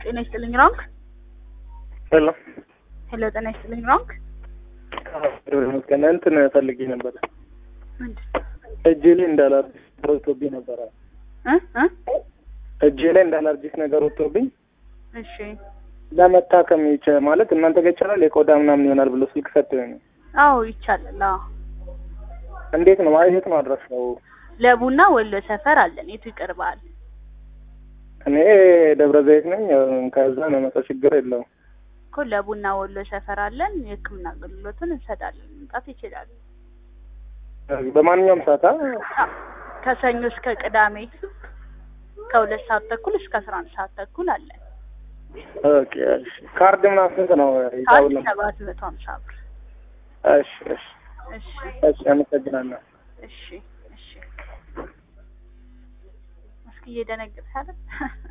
ጤና ይስጥልኝ ሮንግ ሄሎ ሄሎ ጤና ይስጥልኝ ሮንግ መስገን እንትን ፈልጌ ነበረ ምንድን እጄ ላይ እንዳላርጂክ ነገር ወጥቶብኝ ነበረ። እ እ እጄ ላይ እንዳላርጂክ ነገር ወጥቶብኝ እሺ ለመታከም ይቻ ማለት እናንተ ጋር ይቻላል የቆዳ ምናምን ይሆናል ብሎ ስልክ ሰጥቶኝ ነው። አዎ ይቻላል አዎ እንዴት ነው ማለት የት ነው አድራሻው? ለቡና ወሎ ሰፈር አለን የቱ ይቀርባል እኔ ደብረ ዘይት ነኝ። ከዛ ነው መጣ ችግር የለውም። እኮ ለቡና ወሎ ሰፈር አለን የህክምና አገልግሎቱን እንሰጣለን መምጣት ይችላሉ በማንኛውም ሰዓት አ? ከሰኞ እስከ ቅዳሜ ከሁለት ሰዓት ተኩል እስከ አስራ አንድ ሰዓት ተኩል አለን ኦኬ እሺ። ካርድ ምናምን ስንት ነው ካርድ ሂሳቡን? ሰባት መቶ ሀምሳ ብር እሺ እሺ እሺ እሺ አመሰግናለሁ። እሺ እሺ እስኪ እየደነገጥሽ አይደል